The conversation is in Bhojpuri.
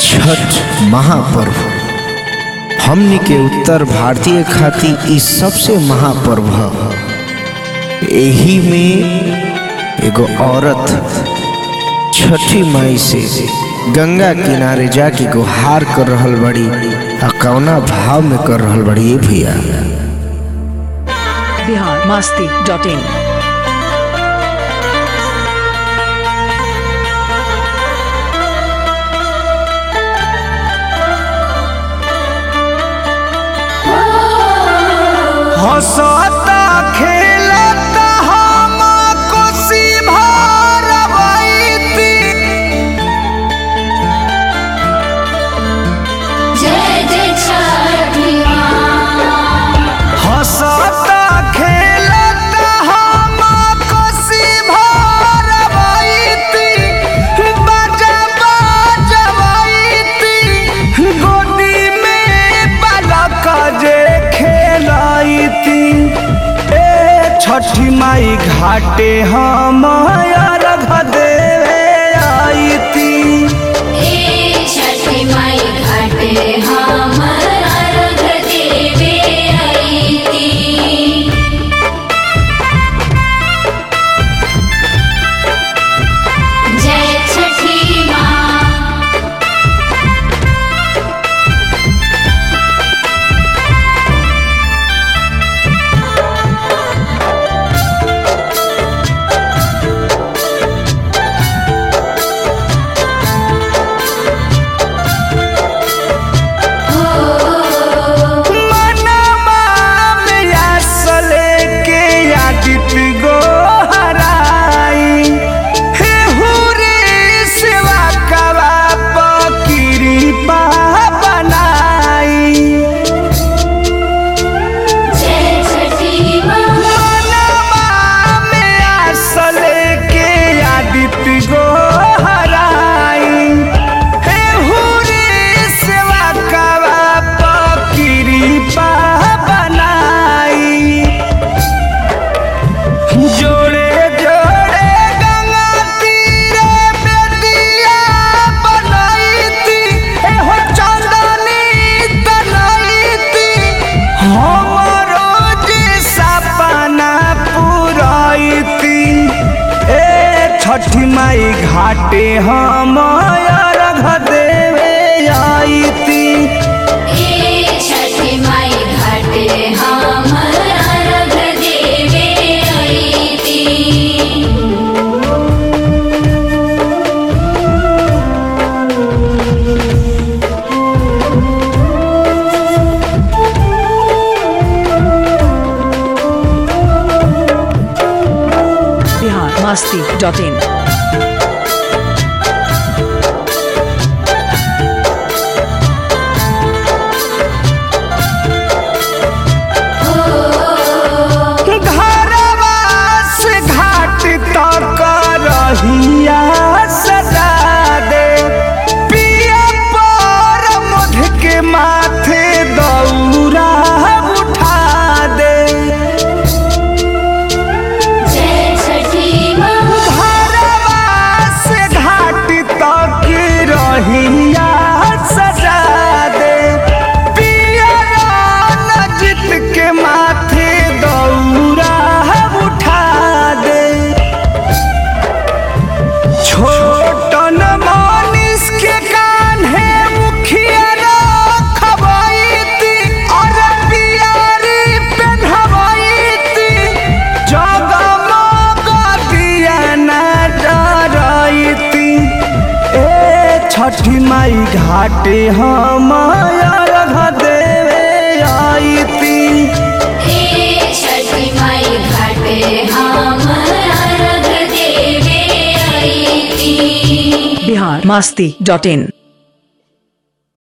छठ महापर्व हमनी के उत्तर भारतीय खातिर ई सबसे महापर्व ह एही में एगो औरत छठी माई से गंगा किनारे जाके गुहार कर रहल बड़ी आ कौना भाव में कर रहल बड़ी ये भैया बिहार मस्ती डॉट इन हंसता खेलता हम कोसी भरबैती जय जय छठी हंसता खेलता हम कोसी भरबैती बाजा बजबैती गोदी में बालक जे खेलैती ए छठी माई घाटे हम अर्घ देवे आईती ए छठी माई घाटे हम अर्घ देवे अइती जय छठी माँ मनवा में आसले के आदित गो हराई हे हुरे सेवा कवा पकिरी पा बनाई जय छठी माँ मनवा में आसले के आदित गो हराई हे हुरे सेवा कवा पकिरी पा बनाई जोड़े जोड़े गंगा तीरे बेदिया बनाईती एहो चांदनी तनाईती हमरो जे सपना पुराईती ए छठी माई घाटे हम अर्घ देवे आईती ए छठी माई घाटे हम अर्घ देवे अइती बिहार मस्ती डॉट इन घरवा से घाट तक रहिया सजा दे पिया पर मध के माथे दौरा उठा दे जय छठी माँ घरवा से घाट तक रहिया सजा दे पिया नजित के माथे दौरा उठा दे छोटन मानिस के कान्हे मुखिया रखबैती और पियारी पेन्हबैती जगमग दिया न डरैती ए छठी माई घाटे हम अर्घ देवे आईती ए छठी माई घाटे हम अर्घ देवे अइती बिहार मस्ती डॉट इन